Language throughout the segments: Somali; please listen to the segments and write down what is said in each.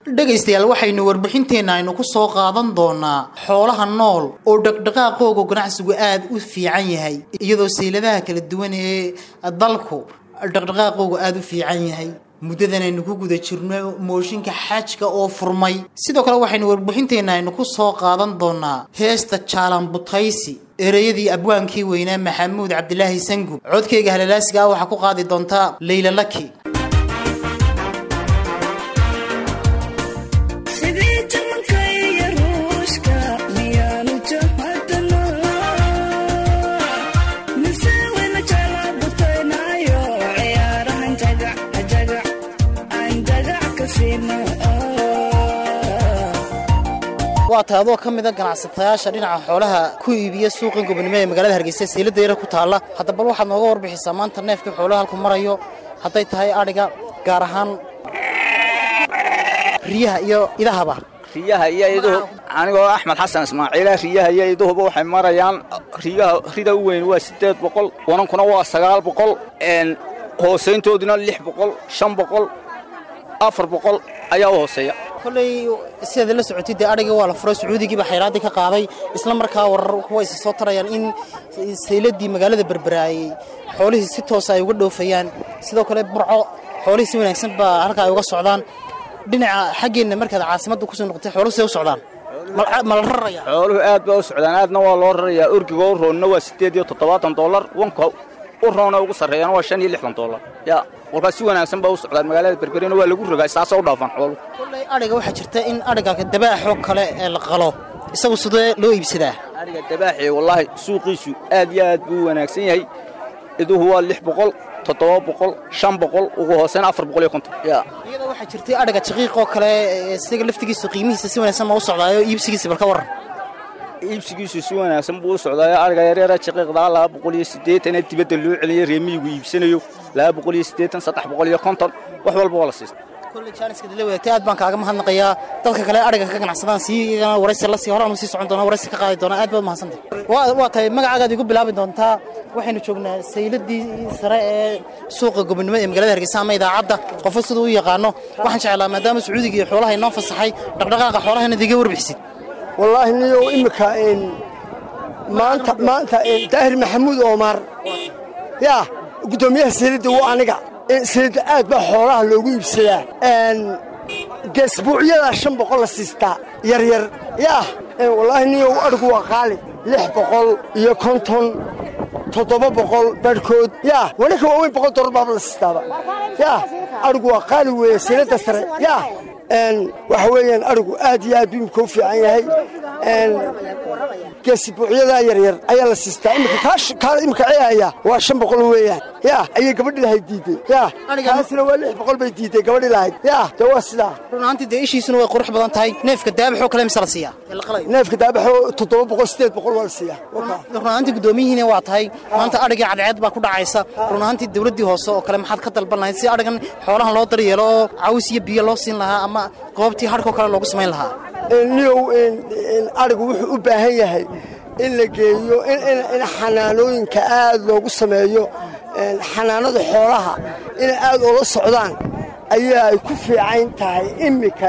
dhegaystayaal waxaynu warbixinteenna aynu ku soo qaadan doonaa xoolaha nool oo dhaqdhaqaaqooga ganacsigu aada u fiican yahay iyadoo sayladaha kala duwan ee dalku dhaqdhaqaaqooga aada u fiican yahay muddadan aynu ku guda jirno mooshinka xajka oo furmay sidoo kale waxaynu warbixinteenna aynu ku soo qaadan doonaa heesta jaalan butaysi ereyadii abwaankii weynaa maxamuud cabdilaahi sangub codkayga halalaasiga ah waxaa ku qaadi doontaa leyla laki waa tahay adoo ka mida ganacsatayaasha dhinaca xoolaha ku iibiya suuqan gobonimo ee magaalada hargeysa seylada yara ku taalla hadda bal waxaad nooga warbixisaa maanta neefkii xoolaha halku marayo hadday tahay adhiga gaar ahaan riyaha iyo idahaba riyaha iyo iduhu anigoo axmed xasan ismaaciila riyaha iyo iduhuba waxay marayaan riyaha rida u weyn waa siddeed boqol wanankuna waa sagaal boqol hoosayntooduna lix boqol shan boqol afar boqol ayaa u hooseeya kolley sidaad la socotay dee adhigii waa la furay sacuudigiiba xayraaddii ka qaaday isla markaa warar kuwa isa soo tarayaan in sayladii magaalada berberaayey xoolihii si toosa ay uga dhoofayaan sidoo kale burco xoolihii si wanaagsan baa halkaa ay uga socdaan dhinaca xaggeenna markaad caasimadda kusoo noqotay xooluhu siday u socdaan ma la raraya xooluhu aad baa u socdaan aadna waa loo rarayaa orgiga u roonna waa siddeed iyo toddobaatan dollar wanka u roona ugu sarreeyana waa shan iyo lixdan dollar yaa kolkaas si wanaagsan baa u socdaan magaalada berberina waa lagu rogaa saasoo u dhaafaan xoolu kolley adhiga waxaa jirta in adhiga dabaaxoo kale ee la qalo isagu sidee loo iibsadaa adhiga dabaaxii wallaahi suuqiisu aad iyo aad buu u wanaagsan yahay iduhu waa lix boqol toddoba boqol shan boqol ugu hooseyna afar boqol iyo konton yaa iyadoo waxaa jirtay adhiga jaqiiqoo kale isaga laftigiisu qiimihiisa si wanaagsan ma u socdaayo iibsigiisa bal ka warran iibsigiisu si wanaagsan buu u socdaayo adhiga yaryara jaqiiqdaa laba boqol iyo siddeetana dibadda loo celiyo reemiyigu iibsanayo laba boqol iyo siddeetan saddex boqol iyo konton wax walba waa la siista kolley jaaniska dila wadaagtay aad baan kaaga mahadnaqayaa dadka kale adhiga ka ganacsadaan sii iyagana waraysi la sii horaanu sii socon doona waraysi ka qaadi doona aad baad mahadsantay waa tahay magacaagaad igu bilaabi doontaa waxaynu joognaa sayladii sare ee suuqa gobonimo ee magaalada hargeysa ama idaacadda qofo siduu u yaqaano waxaan jeclaa maadaama sacuudiga iyo xoolaha inoo fasaxay dhaqdhaqaaqa xoolaha inaad iga warbixisid wallaahi niyow imika maanta maanta daahir maxamuud oomar yaa guddoomiyaha sayladda waa aniga sayladda aad baa xoolaha loogu iibsadaa geesbuucyadaa shan boqol la siistaa yaryar yaa wallaahi niyow adhigu waa qaali lix boqol iyo konton toddoba boqol barhkood yaa wanaka waaweyn boqol dollar baaba la siistaaba yaa adhigu waa qaali weeye sayladda sare yaa waxa weeyaan adhigu aad iyo aad buu imika u fiican yahay geesibuucyadaa yaryar ayaa la siistaa imika imika ceehaya waa shan boqol weeyaan yaa ayay gabadhi lahayd diidey yaa kaasina waa lix boqol bay diidey gabadhi lahayd yaa dee waa sidaa run ahaantii dee ishiisuna way qurux badan tahay neefka daabaxoo kale mise la siiyaa neefka daabaxoo toddoba boqol siddeed boqol waa la siiyaa run ahaantii guddoomiyihiina waa tahay maanta adhigii cadceed baa ku dhacaysa run ahaantii dawladdii hoose oo kale maxaad ka dalban lahayd si adhigan xoolahan loo daryeelo oo caws iyo biyo loo siin lahaa ama goobtii hadhkoo kale loogu samayn lahaa niyow adhigu wuxuu u baahan yahay in la geeyo in xanaanooyinka aad loogu sameeyo xanaanada xoolaha inay aad ula socdaan ayaa ay ku fiican tahay immika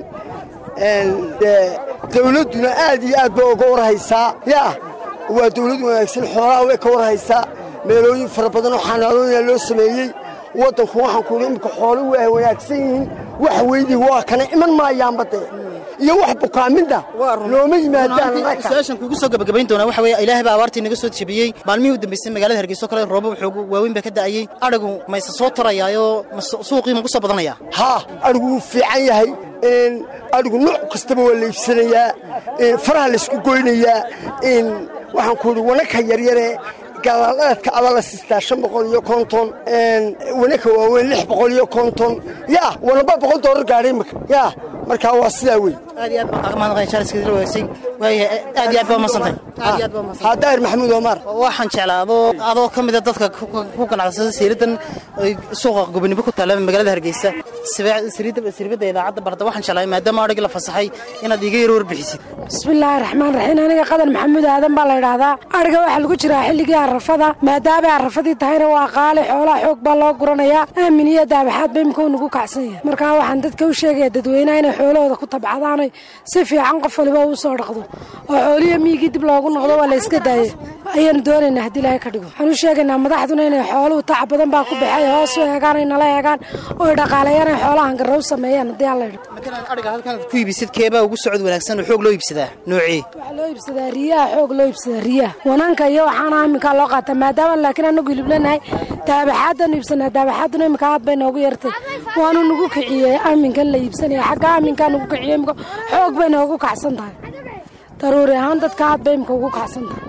dawladduna aad iyo aad ba uga warhaysaa yaa waa dawlad wanaagsan xoolaha way ka warhaysaa meelooyin fara badan oo xanaanooyina loo sameeyey waddanku waxaan ku idhi immika xooluhu waa wanaagsan yihiin wax weydii waa kana iman maayaanba dee iyo wax bukaaminda looma yimaadaan su-aashan kugu soo gabagabayn doonaa waxa weeye ilaahay baa abaartii naga soo jebiyey maalmihii u dambaysay magaalada hargeyso kale roobab xoogu waaweyn baa ka da'ayey adhigu mayse soo tarayaayoo suuqii ma ku soo badanayaa haa adhigu wuu fiican yahay adhigu nooc kastaba waa la iibsanayaa faraha laysku goynayaa waxaan ku idhi wanaka yaryare galaalaadka aba la siistaa shan boqol iyo konton wanaka waaweyn lix boqol iyo konton yaa wanaba boqol doolar gaadhay imika yaa markaa waa sidaa wey aad iyo aad baan kaaga mahadnaqaya jaaliska dila wadaagtay waayahay aad iyo aad baa umadsantay aad iyo aad baa umadsantay haadaahir maxamuud omar waxaan jeclaa adoo adoo ka mid a dadka ku- ku ganacsada saliidan ay suuqa gobonimo ku taalla magaalada hargeysa Sibaa- saliidda saliibada idaacadda barda waxaan jeclaa maadaama adhigi la fasaxay inaad iga yar warbixisid bismillaahi raxmaan raxiim aniga qadan maxamuud aadan baa la yidhaahdaa adhiga waxaa lagu jiraa xilligii arrafada maadaamay arrafadii tahayna waa qaali xoolaha xoog baa loo guranayaa aamin iyo daabaxaad ba imika uu nagu kacsan yahay markaa waxaan dadka u sheegaya dadweynaha inay xoolahooda ku tabcadaan oy si fiican qof waliba uu soo dhaqdo oo xooliyo miyigii dib loogu noqdo waa la iska daayay ayaanu doonaynaa haddii ilaahay ka dhigo waxaan u sheegaynaa madaxduna inay xooluhu tac badan baa ku baxay hoos u eegaan ay nala eegaan oy dhaqaaleeyaan ay xoolahan garra u sameeyaan haddii alla yidho matalan adhiga halkan ku iibisid keebaa ugu socod wanaagsan oo xoog loo iibsadaa noocii waxaa loo iibsadaa riyaha xoog loo iibsadaa riyaha wanaanka iyo waxaana aminkaa loo qaataa maadaama laakiin anagu hiliblenahay daabaxaadanu iibsanaa daabaxaaduna iminka aad bay noogu yartay waanu nagu kiciyey aminkan la iibsanaya xagga aminkaa nagu kiciyey imika xoog bay noogu kacsan tahay daruuri ahaan dadka aad bay imika ugu kacsan tahay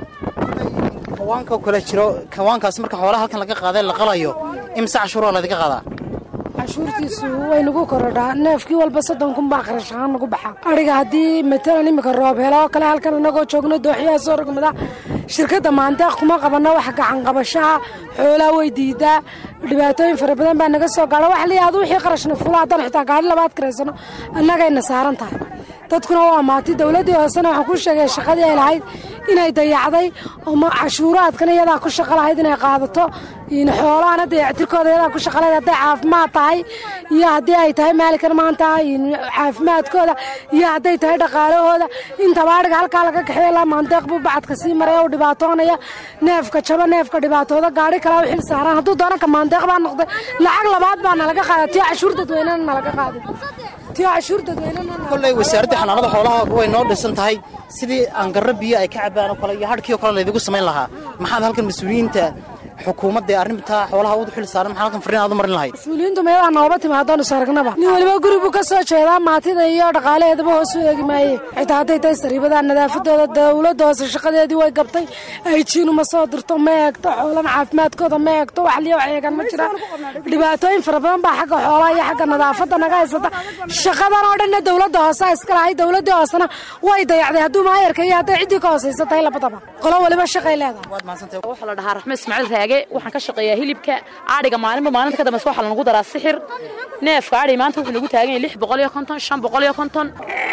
kawaanka kale jiro kawaankaas marka xoolaha halkan laga qaaday la qalayo imse cashuuraa laydinka qaadaa cashuurtiisu way nagu korodhaa neefkii walba soddon kun baa kharash ahaan nagu baxa adhiga haddii matalan imika roob helo oo kale halkan anagoo joogno dooxyaha soo rogmada shirkadda maandeeq kuma qabanno wax gacan qabashaha xoolaa way diidaa dhibaatooyin fara badan baa naga soo gaadha wax liyaadu wixii qarashna fula haddaan xitaa gaadhi labaad karaysano annagayna saaran tahay dadkuna waa maati dowladdii hoosena waxaan ku sheegay shaqadii ay lahayd inay dayacday oo ma cashuuraadkana iyadaa ku shaqo lahayd inay qaadato in xoolahana dayactirkooda iyadaa ku shaqo lahayd hadday caafimaad tahay iyo haddii ay tahay maalinkan maanta in caafimaadkooda iyo hadday tahay dhaqaalahooda intaba adhiga halkaa laga kaxeeyo ilaa maandeeq buu bacadka sii maraya uu dhibaatoonaya neefka jaba neefka dhibaatooda gaadhi kalaa u xil saaran hadduu doona ka maandeeq baa noqday lacag labaad baa nalaga qaada tiyo cashuur dadweynena nalaga qaaday tiyo cashuur dadweynena kolley wasaaradda xanaanada xoolaha way noo dhisan tahay sidii aangarro biyo ay ka cabaan oo kale iyo hadhkii oo kale laydigu samayn lahaa maxaad halkan mas-uuliyiinta xukuumadda ee arrintaa xoolaha u xil saaran maxaa halkan farriin aad u marin lahayd mas-uuliyiintu meelaha nooba timaadoon is aragnaba nin weliba guri buu ka soo jeedaa maatida iyo dhaqaalaheedaba hoos u eegi maaye xitaa hadday tahay sariibada nadaafadooda dowladda hoose shaqadeedii way gabtay ayjiinu ma soo dirto ma eegto xoolana caafimaadkooda ma eegto wax liyo wax eegan ma jiraan dhibaatooyin fara badan baa xagga xoolaha iyo xagga nadaafadda naga haysata shaqadan oo dhanna dowladda hoose iska lahay dowladdii hoosena way dayacday hadduu maayarka iyo hadday ciddii ka hoosaysa tahay labadaba qolo weliba shaqay leedahay waad mahadsantahay waxaa la dhahaa raxme ismaaciil raage waxaan ka shaqeeyaa hilibka adhiga maalinba maalinta ka dambeysa waxaa lanagu daraa sixir neefka adhiga maanta wuxuu nagu taagan yahay lix boqol iyo konton shan boqol iyo konton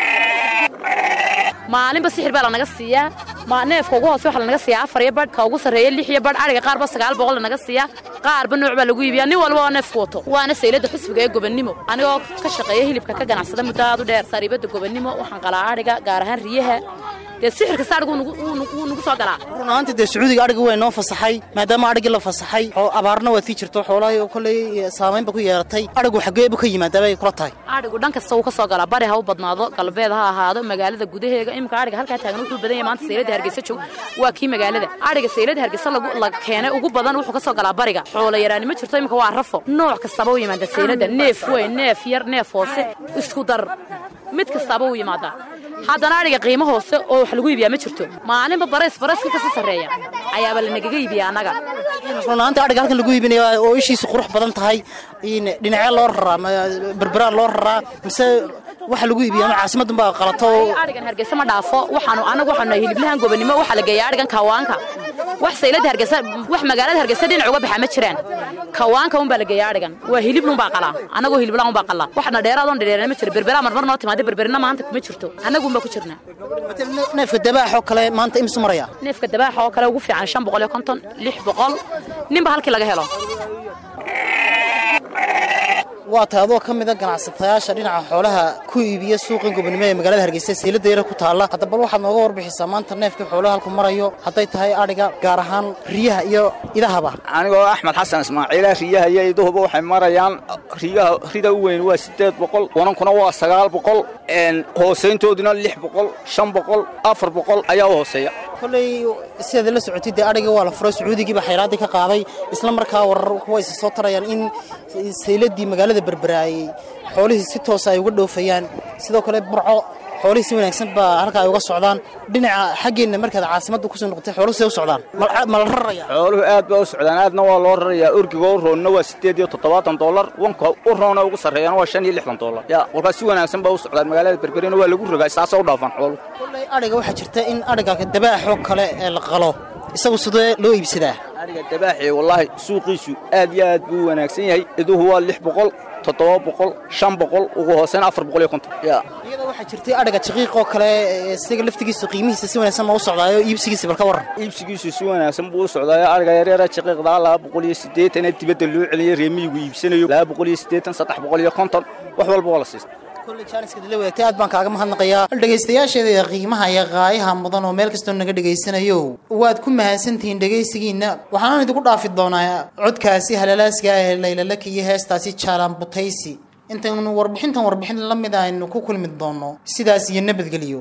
maalinba sixir baa lanaga siiyaa ma neefka ugu hoose waxaa lanaga siiyaa afar iyo badh ka ugu sarreeya lix iyo badh adhiga qaarba sagaal boqol lanaga siiyaa qaarba nooc baa lagu iibiyaa nin walba oo neefku wato waana saylada xisbiga ee gobonnimo anigoo ka shaqeeya hilibka ka ganacsada muddo aad u dheer sariibada gobonnimo waxaan qalaa adhiga gaar ahaan riyaha dee sixir kasta adhigu wuu nagu- wuu nagu- wuu nagu soo galaa run ahaantii dee sacuudiga adhigi way noo fasaxay maadaama adhigii la fasaxay oo abaarna waad sii jirto xoolaha oo kolley saamaynba ku yeelatay adhigu xaggee buu ka yimaadaaba ay kula tahay adhigu dhan kasta wuu ka soo galaa bari ha u badnaado galbeed ha ahaado magaalada gudaheega imika adhiga halkaa taagan wuxuu badan yahay maanta saylada hargeysa joog waa kii magaalada adhiga saylada hargeysa lagu la keenay ugu badan wuxuu ka soo galaa bariga xoola yaraani ma jirto imika waa rafo nooc kastaba u yimaada saylada neef weyn neef yar neef hoose isku dar mid kastaba u yimaadaa haddana adhiga qiimo hoose oo wax lagu iibiyaa ma jirto maalinba barays barayska kasii sarreeya ayaaba lanagaga iibiyaa annaga run ahaantii adhiga halkan lagu iibinaya oo ishiisu qurux badan tahay in dhinacee loo raraa ma- berberaa loo raraa mise waxa lagu iibiya ama caasimaddan baa qalato oo adhigan hargeysa ma dhaafo waxaanu anagu waxaanu nahay hiliblahan gobonnimo waxaa la geeya adhigan kawaanka wax saylada hargeysa wax magaalada hargeysa dhinac uga baxaa ma jiraan kawaanka unbaa la geeya adhigan waa hilibna unbaa qalaa anagoo hiliblahan unbaa qalaa waxna dheeraadoon dheereena ma jiro berberaa marmar noo timaada berberina maanta kuma jirto annagu unbaa ku jirnaa neefka dabaaxoo kale maanta imsu maraya neefka dabaaxa oo kale ugu fiican shan boqol iyo konton lix boqol ninba halkii laga helo waa tahay adoo ka mida ganacsatayaasha dhinaca xoolaha ku iibiya suuqan gobonimo ee magaalada hargeysa seylada yara ku taalla hadda bal waxaad nooga warbixisaa maanta neefkii xoolaha halku marayo hadday tahay adhiga gaar ahaan riyaha iyo idahaba anigoo axmed xasan ismaaciila riyaha iyo iduhuba waxay marayaan riyaha rida u weyn waa siddeed boqol wanankuna waa sagaal boqol hoosayntooduna lix boqol shan boqol afar boqol ayaa u hooseeya kolley sidaad la socotid dee adhigii waa la furay sacuudigiiba xayraaddii ka qaaday isla markaa warar kuwa isa soo tarayaan in sayladii magaalada berberaayey xoolihii si toosa ay uga dhoofayaan sidoo kale burco xoolihii si wanaagsan baa halka ay uga socdaan dhinaca xaggeenna markaad caasimadda kusoo noqotay xooluhu siday u socdaan ma la raraya xooluhu aad baa u socdaan aadna waa loo rarayaa orgiga u roonna waa siddeed iyo toddobaatan dollar wanka u roona ugu sarreeyana waa shan iyo lixdan dollar ya kolkaas si wanaagsan baa u socdaan magaalada berberina waa lagu rogaa saasoo u dhaafaan xooluhu kolley adhiga waxaa jirta in adhiga dabaaxoo kale ee la qalo isagu sidee loo iibsadaa adhiga dabaaxi wallaahi suuqiisu aad iyo aad buu u wanaagsan yahay iduhu waa lix boqol toddoba boqol shan boqol ugu hoosena afar boqol iyo konton ya iyadoo waxaa jirtay adhiga jaqiiqoo kale isaga laftigiisa qiimihiisa si wanaagsan ma u socdaayo iibsigiisa bal ka warran iibsigiisu si wanaagsan buu u socdaayo adhiga yaryara jaqiiqdaa laba boqol iyo siddeetana dibadda loo celiyay reemiyigu iibsanayo laba boqol iyo siddeetan saddex boqol iyo konton wax walba waa la siista kolley jaaniska dila wadaagtay aad baan kaaga mahadnaqayaa dhegaystayaasheeda qiimaha iyo qaayaha mudan oo meel kastoo naga dhegaysanayo waad ku mahadsantihiin dhegaysigiinna waxaan idinku dhaafi doonaa codkaasi halalaaska ah ee laylalaka iyo heestaasi jaalaan butaysi intaynu warbixintan warbixin la mid aynu ku kulmi doono sidaas iyo nabadgelyo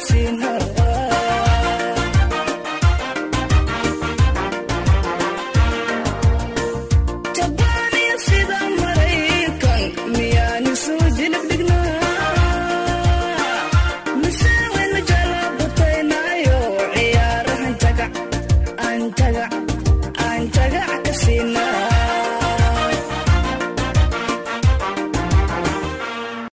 siina